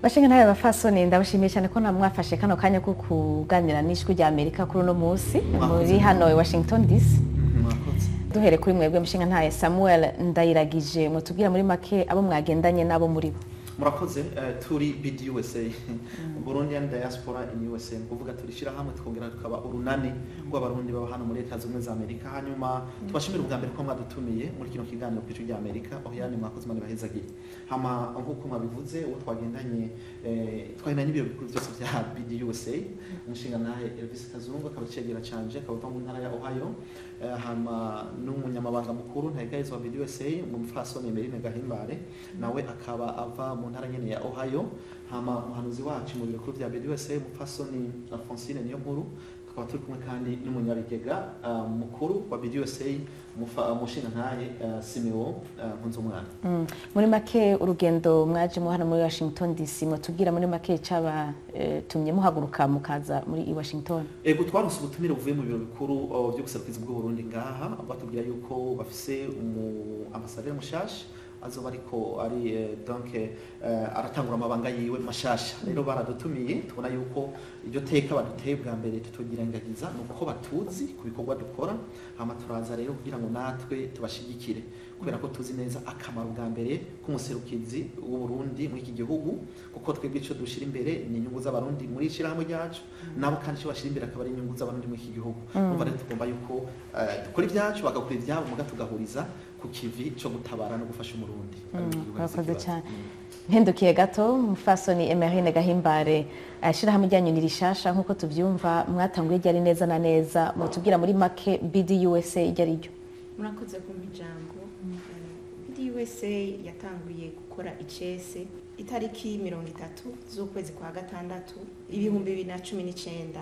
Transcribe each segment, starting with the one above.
bashinga ntabe bafasoni ndabashimiye cyane ko namwafashe kano kanya ko kuganira n'ijwi rya amerika kuri uno munsi muri hano i washington dc mwakoze duhere kuri mwebwe mushinga ntaye samuel ndayiragije mutubwira muri make abo mwagendanye n'abo muri bo murakoze eh, turi bid usa burundian diaspora in usa ni kuvuga turishyira hamwe tukongera tukaba urunani rw'abarundi baba hano muri leta zunze ubumwe za amerika hanyuma tubashimira ubwa mbere ko mwadutumiye muri kino kiganiro ku ijwi rya amerika aho yani mwakoze imana ibahezagire hama nk'uko mwabivuze uwo twagendanye eh, twagendanye n'ibiro bikuru byose bya bid usa umushinga nahe elvis kazungu akaba icegera canje akaba ava mu ntara ya ohio Eh, hama n'umunyamabanga mukuru ntayigayizwa wa bid usa mu mfasoni emerine gahimbare nawe akaba ava mu ntara nyene ya ohio hama umuhanuzi wacu mu biro bikuru bya bid usa umupfasoni alphonsine niyo nkuru tukaba turi kumwe kandi n'umunyabigega ah, mukuru wa bid usa umushinga ntaye ah, simeo ah, nkunzumwana Mm. muri make urugendo mwajemo hano muri washington dc mutubwira muri make cabatumye muhaguruka mukaza muri i washington ego twaronse ubutumire buvuye mu biro bikuru uh, byo guserukiza bw'uburundi ngaha batubwira yuko bafise umu ambasaderi mushasha azoba ariko ari eh, donc eh, aratangura amabanga yiwe mashasha rero baradutumiye tubona yuko iryo teka baduteye bwa mbere tutugirangagiza ni uko batuzi ku bikorwa dukora hama turaza rero kugira ngo natwe tubashigikire kubera ko tuzi neza akamaro bwa mbere k'umuserukizi w'uburundi muri iki gihugu kuko twebwe icyo dushyira imbere ni inyungu z'abarundi muri ishyirahamwe ryacu nabo kandi icyo bashyira imbere akaba ari inyungu z'abarundi muri iki gihugu umva rero tugomba yuko eh, dukora ibyacu bagakora ibyabo muga tugahuriza ku kivi cyo gutabara no gufasha umurundi Ari mu gihugu murakoze hasi cyane ikibazo. mpindukiye gato mufasoni emerine gahimbare ishyirahamwe ryanyu ni rishasha nk'uko tubyumva mwatanguye ryari neza na neza mutubwira muri make bd usa iryo ari ryo murakoze kumva ijambo bidi usa yatanguye gukora icese itariki mirongo itatu z'ukwezi kwa gatandatu ibihumbi bibiri na cumi n'icyenda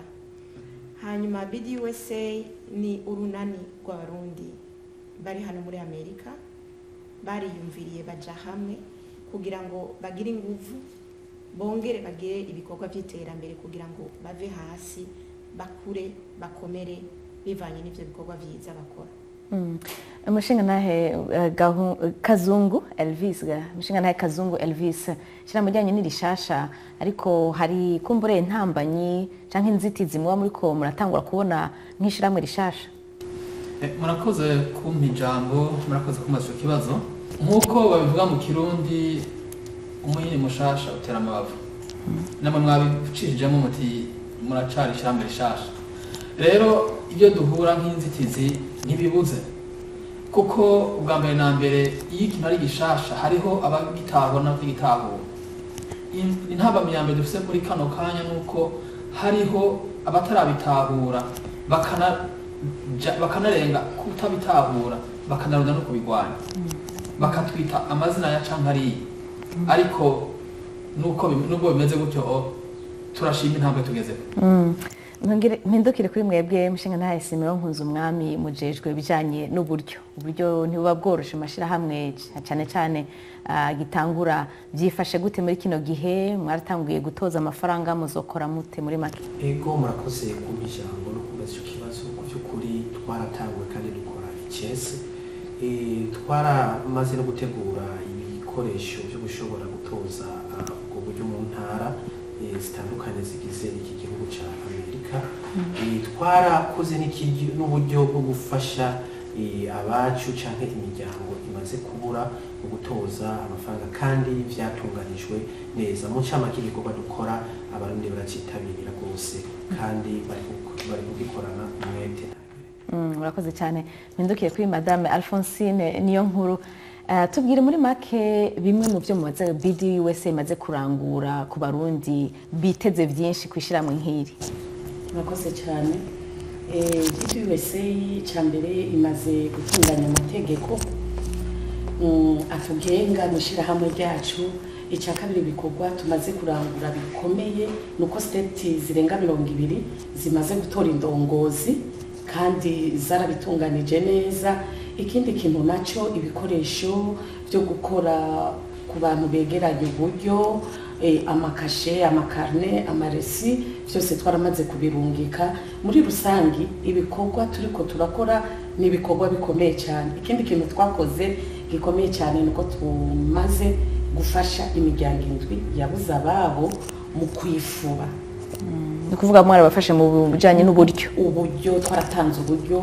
hanyuma bidi usa ni urunani rw'abarundi bari hano muri amerika bariyumviriye baja hamwe kugira ngo bagire inguvu bongere bagire ibikorwa by'iterambere kugira ngo bave hasi bakure bakomere bivanye n'ibyo bikorwa byiza bakora Mm. umushinga nahe eh, Gahu- kazungu elvis ga- umushinga nahe kazungu elvis ishyirahamwe ryanyu ni rishasha ariko hari kumbure intambanyi canke inzitizi muba muriko muratangura kubona nk'ishyirahamwe rishasha Eh, murakoze kumpa ijambo murakoze kumbaza icyo kibazo nk'uko babivuga mu kirundi umuhini mushasha utera amabavu namwe mwabicishijemo muti muracari ishyirahamwe rishasha rero ibyo duhura nk'inzitizi ntibibuze kuko ubwa mbere na mbere iyo ikintu ari gishasha hariho abagitahura n'abatagitahura In- intabamyi ya mbere dufite muri kano kanya ni uko hariho abatarabitahura bakana ja- bakanarenga kutabitahura bakanaruda no kubigwanya bakatwita amazina ya cankariya ariko nuko bim- nubwo bimeze gutyo o, turashima intambwe tugezeho Mm. Mpingire- mpindukire kuri mwebwe mushinga nahe simeo nkunze umwami mujejwe ibijanye n'uburyo uburyo ntibuba bworoshe amashyirahamwe c- cyane cyane ah, gitangura byifashe gute muri kino gihe mwaratanguye gutoza amafaranga muzokora mute muri make ego murakoze kumpa ijambo no kubaza icyo kibazo ku by'ukuri twaratanguwe kandi dukora icese Eh, twaramaze no gutegura ibikoresho byo gushobora gutoza ah, ubwo buryo mu ntara eh, zitandukanye zigize iki gihugu cya amerika Eh, twarakoze n'ikigi- n'uburyo bwo gufasha eh, abacu cyangwa imiryango imaze kubura mu gutoza amafaranga kandi byatunganijwe neza mu ncamake igikorwa dukora abarundi baracyitabirira rwose kandi bari ku- bari kugikorana umwete Mm, murakoze cyane mpindukiye kuri madame alphonsine niyo nkuru Eh, tubwire muri make bimwe mu byo mumaze bd usa imaze kurangura ku barundi biteze byinshi ku ishyirahamwe nk'iri murakoze cyane usa cya mbere imaze gutunganya amategeko mm, atugenga mu ishyirahamwe ryacu icya kabiri ibikorwa tumaze kurangura bikomeye ni uko siteti zirenga mirongo ibiri zimaze gutora indongozi kandi zarabitunganije neza ikindi kintu nacyo ibikoresho byo gukora ku bantu begeranye uburyo eh, amakashe amakarne amaresi byose twaramaze kubirungika muri rusange ibikorwa turiko turakora ni ibikorwa bikomeye cyane ikindi kintu twakoze gikomeye cyane ni uko tumaze gufasha imiryango indwi yabuze ababo mu kwifuba ni ukuvuga mwarabafashe mu bijyanye n'uburyo uburyo twaratanze uburyo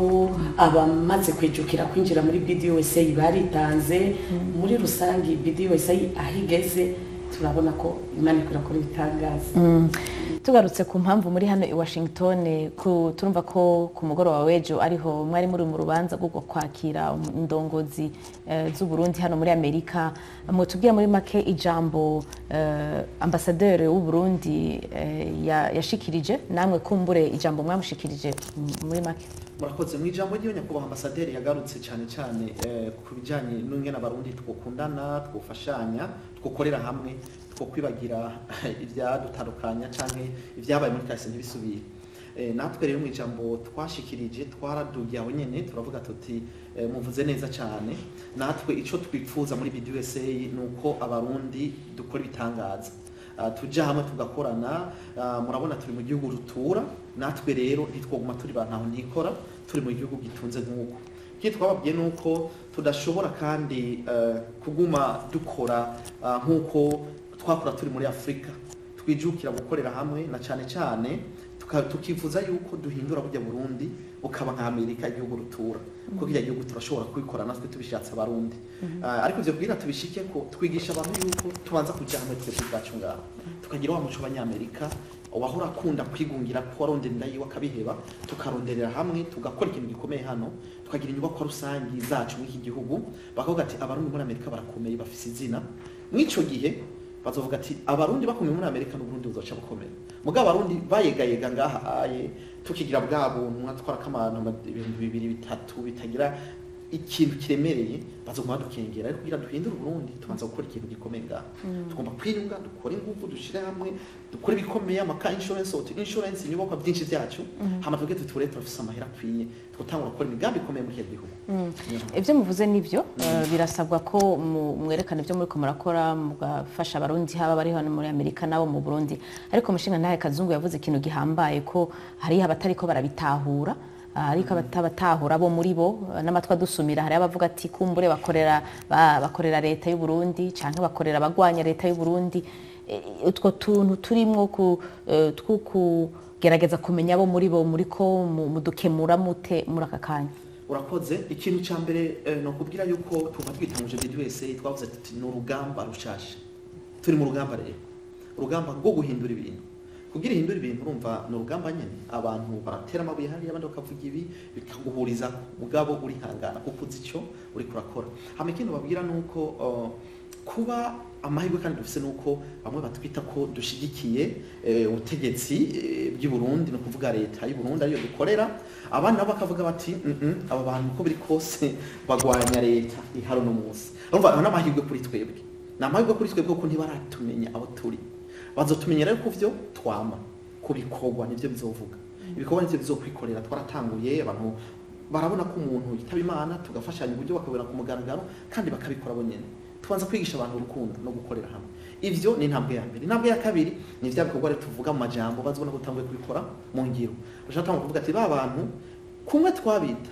abamaze kwijukira kwinjira muri BDUSA baritanze muri rusange BDUSA aho igeze turabona ko imana ikora kuri ibitangaza tugarutse ku mpamvu muri hano i washington ku- turumva ko ku mugoroba w'ejo ariho mwari muri mu rubanza rwo kwakira indongozi eh, z'uburundi hano muri amerika mutubwira muri make ijambo eh, ambasaderi w'uburundi eh, ya- yashikirije namwe kumbure ijambo mwamushikirije m- muri make murakoze mu ijambo ry'iyo nyakubahwa ambasaderi yagarutse cyane cyane eh, ku bijyanye n'ingene abarundi twokundana twofashanya twokorera hamwe twokwibagira ibyadutandukanya cyangwa ibyabaye muri kahise ntibisubire Eh, natwe rero mu ijambo twashikirije twaradugiye aho nyene turavuga tuti eh, muvuze neza cyane natwe ico twifuza muri BDUSA ni uko abarundi dukora ibitangaza Ah, tuja hamwe tugakorana ah, murabona turi mu gihugu rutura natwe rero ntitwoguma turi bantu aho ntikora turi mu gihugu gitunze nk'uko ikindi twababwiye ni uko tudashobora kandi eh, kuguma dukora ah, nk'uko twakora turi muri afurika twijukira gukorera hamwe na cyane cyane tuka- tukifuza yuko duhindura burya burundi bukaba nka amerika igihugu rutura kuko kiriya gihugu turashobora kubikora natwe tubishatse abarundi Ah, ariko ivyo kugira tubishike ko twigisha abantu yuko tubanza kuja hamwe twese ubwacu ngaho tukagira wa muco w'abanyamerika wahora akunda kwigungira ko waronderera yiwe akabiheba tukaronderera hamwe tugakora ikintu gikomeye hano tukagira inyubakwa rusangi zacu muri iki gihugu bakavuga ati abarundi muri amerika barakomeye bafise izina mw'ico gihe bazovuga ati abarundi bakomeye muri amerika n'uburundi buzoca bukomeye mugabo abarundi bayegayega ngaha aye tukigira bwa buntu mwatwara k'abantu ama- ibintu bibiri bitatu bitagira ikintu kiremereye bazoguma badukengera ariko kugira duhindure uburundi tubanza gukora ikintu gikomeye ngaha tugomba kwiyunga dukore ingufu dushire hamwe dukore ibikomeye amaka insurance auto insurance inyubakwa byinshi byacu hama tuvuge tuti ture turafise amahera akwiye twotangura gukora imigambi ikomeye muri iki gihugu ibyo muvuze nibyo eh, birasabwa ko mu- mwerekana ibyo muriko murakora mugafasha abarundi haba bari hano muri amerika n'abo mu burundi ariko mushinga ntahe kazungu yavuze ikintu gihambaye ko hariho abatariko barabitahura ah, ariko abatabatahura bo muri bo eh, n'amatwi adusumira hari abavuga ati kumbure bakorera ba- bakorera leta y'u Burundi canke bakorera abagwanya leta y'u Burundi Eh, utwo tuntu turimwo ku eh, two kugerageza kumenya abo muri bo muriko mu- mudukemura mute muri aka kanya urakoze ikintu cya mbere eh, ni ukubwira yuko tuba twitanguje BDUSA twavuze tuti ni urugamba rushasha turi mu rugamba rero urugamba rwo guhindura ibintu kugira ihindura ibintu urumva ni urugamba nyine abantu baratera amabuye hariya abandi bakavuga ibi bikaguhuriza mugabo urihangana kuko uzi icyo uri kurakora hama ikindi babwira ni uko uh, kuba amahirwe kandi dufise ni uko bamwe batwita ko dushigikiye eh, ubutegetsi eh, bw'i Burundi ni ukuvuga leta y'u Burundi ariyo dukorera abandi nabo bakavuga bati "Mm, mm, aba bantu uko biri kose bagwanya leta ihari uno munsi urumva aba ni amahirwe kuri twebwe ni amahirwe kuri twebwe kuko ntibaratumenya abo turi bazotumenya rero ku byo twama ku bikorwa nibyo bizovuga ibikorwa nivyo bizokwikorera twaratanguye abantu barabona ko umuntu yitaba imana tugafashanya uburyo bakabona ku mugaragaro kandi bakabikora bo nyene tubanza kwigisha abantu urukundo no gukorera hamwe ivyo ni intambwe ya mbere intambwe ya kabiri ni vya bikorwa rero tuvuga mu majambo bazibona ko utanguye kubikora mu ngiro bashaka tanga kuvuga ati ba bantu kumwe twabita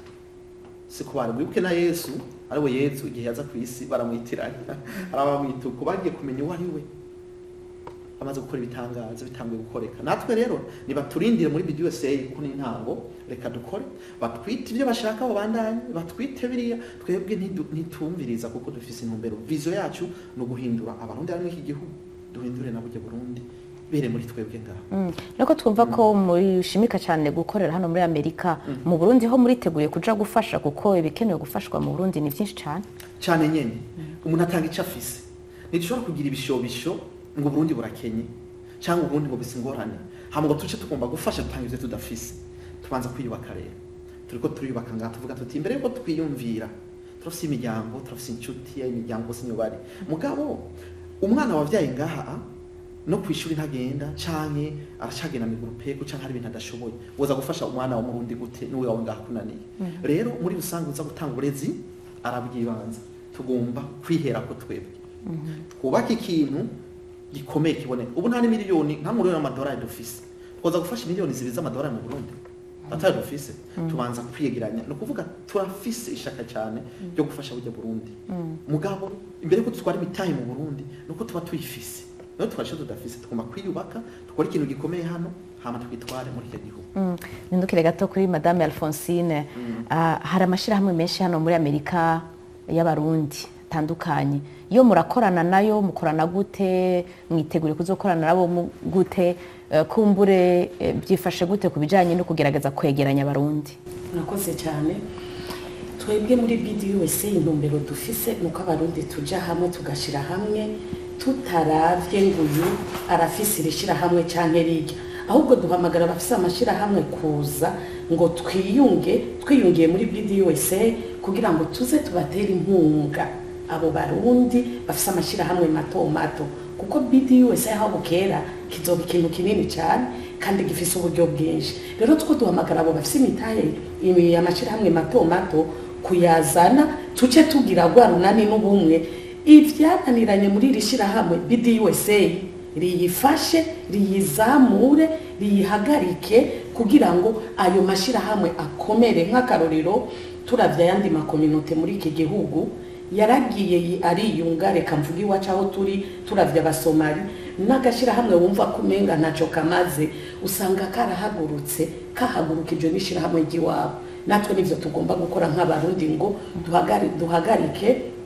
si ku bantu mwibuke na yesu ariwe yesu igihe yaza ku isi baramwitiranya arabamwita uko bagiye kumenya uwo ari we bamaze gukora ibitangazo bitanguye gukoreka natwe rero nibaturindire muri BDUSA kuko ni intango reka dukore batwite ibyo bashaka babandanye batwite biriya twebwe ntidu- ntitumviriza kuko dufise intumbero vizo yacu ni uguhindura abarundi bari muri iki gihugu duhindure na burya burundi bere muri twebwe ngaho Mm. Nuko twumva ko mushimika cyane gukorera hano muri Amerika mu Burundi ho muriteguye kuja gufasha kuko ibikenewe gufashwa mu Burundi ni byinshi cyane cyane nyene umuntu atanga icyo afise ntidushobora kugira ibishobisho ngo uburundi burakenye cyangwa uburundi ngo bise ingorane hama ngo tuce tugomba gufasha dutanga ivyo tudafise tubanza kwiyubaka rero turiko turiyubaka ngaha tuvuga tuti imbere yuko twiyumvira turafise imiryango turafise inshuti imiryango bose niyo bari mugabo umwana wavyaye ngaha no kwishuri ntagenda canke aracagenda miguru peko canke hari ibintu adashoboye woza gufasha umwana wa murundi gute niwe wawe ngaha kunaniye rero muri rusange uza gutanga uburezi arabwibanza tugomba kwihera ko twebwe twubake ikintu gikomeye kiboneka ubu nta n'imiliyoni nta miliyoni y'amadolari dufise twoza gufasha miliyoni zibiri z'amadolari mu burundi atari dufise tubanza kwiyegeranya ni ukuvuga turafise ishaka cyane ryo gufasha burya burundi mugabo imbere ko dutwara imitahe mu burundi ni uko tuba tuyifise niyo twashe tudafise tugomba kwiyubaka dukora ikintu gikomeye hano hama twitware muri icyo gihugu Mm. Nindukire gato kuri Madame Alphonsine Ah, hari amashyirahamwe menshi hano muri Amerika y'abarundi atandukanye iyo murakorana nayo mukorana gute mwitegure kuzokorana nabo mu- gute Eh, kumbure eh, byifashe gute ku bijyanye no kugerageza kwegeranya abarundi murakoze cyane twebwe muri bdusa intumbero dufise ni uko abarundi tujya hamwe tugashyira hamwe tutaravye ngo uyu arafise iri shyirahamwe cyangwa rirya ahubwo duhamagara abafise amashyirahamwe kuza ngo twiyunge twiyungiye muri bdusa kugira ngo tuze tubatere inkunga abo barundi bafise amashyirahamwe mato mato kuko bdusa aho bukera kizoba ikintu kinini cyane kandi gifise uburyo bwinshi rero two duhamagara abo bafise imitahe imi- amashyirahamwe mato mato kuyazana tuce tugira rwa runani n'ubumwe ivyananiranye muri iri shyirahamwe bdusa riyifashe riyizamure riyihagarike kugira ngo ayo mashyirahamwe akomere nk'akarorero turavye ayandi makominote muri iki gihugu yaragiye yi- ariyunga reka mvuga iwacu aho turi turavye abasomali n'agashyirahamwe wumva ko umenga ntaco kamaze usanga karahagurutse kahagurukijwe n'ishyirahamwe ry'iwabo natwe nivyo tugomba gukora nk'abarundi ngo duhagari- duhagarike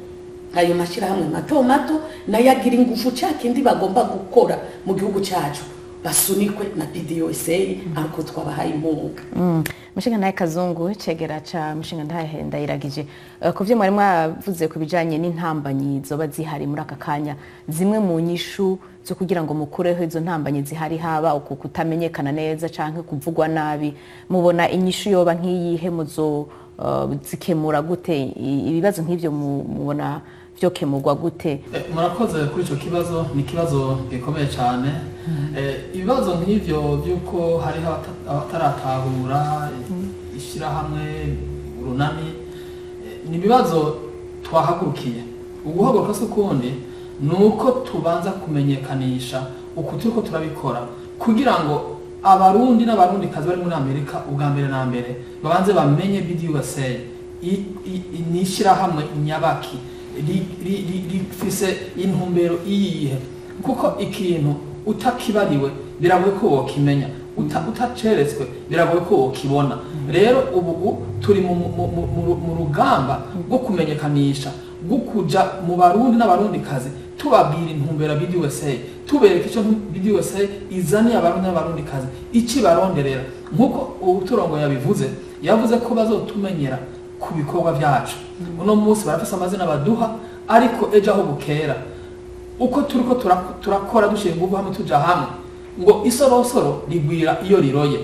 ayo mashyirahamwe mato mato nayo agira ingufu cya kindi bagomba gukora mu gihugu cyacu basunikwe na bdusa ariko twabahaye inkunga mushinga ntahe kazungu cegera ca mushinga ntahe ndayiragije Eh, ku vyo mwari mwavuze ku bijanye n'intambanyi zoba zihari muri aka kanya zimwe mu nyishu zo kugira ngo mukureho izo ntambanyi zihari haba uku kutamenyekana neza canke kuvugwa nabi mubona inyishu yoba nk'iyihe muzo eh, zikemura gute I- ibibazo nk'ivyo mu- mubona vyokemurwa gute Eh, murakoze kuri icyo kibazo ni ikibazo gikomeye cyane Eh, ibibazo nk'ibyo by'uko hariho abata- abataratahura ishyirahamwe urunani eh, ni ibibazo twahagurukiye uguhaguruka si ukundi ni uko tubanza kumenyekanisha uku turiko turabikora kugira ngo abarundi n'abarundikazi bari muri amerika ubwa mbere na mbere babanze bamenye bdusa i- i- i- ni ishyirahamwe nyabaki ri- ri- ri- rifise intumbero iyihe kuko ikintu utakibariwe biragoye ko wokimenya uta- utaceretswe biragoye ko wokibona rero ubu u- turi mu, mu, mu, mu, mu rugamba rwo kumenyekanisha rwo kuja mu barundi n'abarundikazi tubabwira intumbero ya bdusa tubereka icyo bdusa izaniye abarundi n'abarundikazi iki baronderera nk'uko uturongo yabivuze yavuze ko bazotumenyera ku bikorwa byacu uno munsi barafise amazina baduha ariko ejo aho bukera uko turiko tura- turakora dushyira ingufu hamwe tuja hamwe ngo isorosoro rigwira iyo riroye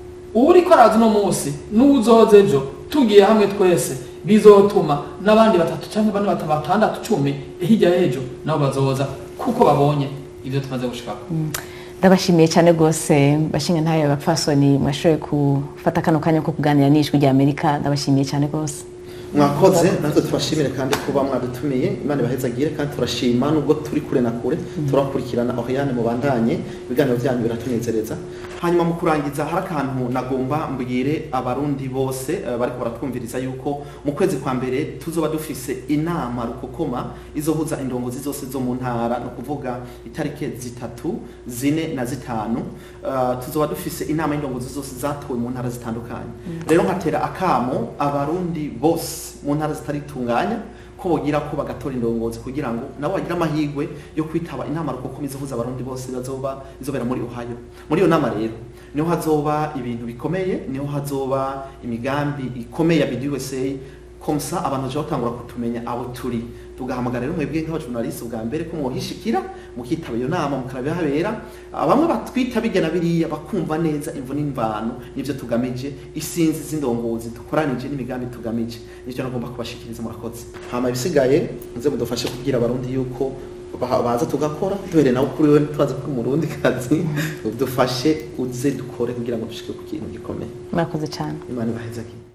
uriko araza uno munsi n'uwuzoza ejo tugiye hamwe twese bizotuma n'abandi batatu cyangwa bane batatu batandatu cumi hirya y'ejo nabo bazoza kuko babonye ibyo tumaze gushikako ndabashimiye cyane rwose bashinga ntayo bapfasoni mwashoboye gufata kano kanya ko kuganira n'ijwi rya amerika ndabashimiye cyane rwose mwakoze natwe tubashimire kandi kuba mwadutumiye imana ibahezagire kandi turashima nubwo turi kure na kure turakurikirana oriane mubandanye ibiganiro byanyu biratunezereza hanyuma mu kurangiza hari akantu nagomba mbwire abarundi bose eh, bariko baratwumviriza yuko mu kwezi kwa mbere tuzoba dufise inama rukokoma izohuza indongozi zose zo mu ntara ni ukuvuga itariki zitatu zine na zitanu Eh, tuzoba dufise inama y'indongozi zose zatowe mu ntara zitandukanye rero nkatera akamo abarundi bose mu ntara zitaritunganya ko bogira ko bagatora indongozi kugira ngo nabo bagire amahirwe yo kwitaba inama rukokoma izohuza abarundi bose bazoba izobera muri ohio muri iyo nama rero niho hazoba ibintu bikomeye niho hazoba imigambi ikomeye ya bdusa komsa abantu baje batangura kutumenya abo turi tugahamagara rero mwebwe nk'abajournaliste bwa mbere ko mwohishikira mukitaba iyo nama mukarabihabera bamwe batwita bigena biriya bakumva neza imvu n'imvano nivyo tugamije isinzi z'indongozi dukoranije n'imigambi tugamije nicyo nagomba kubashikiriza murakoze hama ibisigaye muze mudufashe kubwira abarundi yuko ba- baza tugakora duhere nawe kuri we twaza kuri umurundi kazi dufashe uze dukore kugira ngo dushike ku kintu gikomeye murakoze cyane imana ibahezagire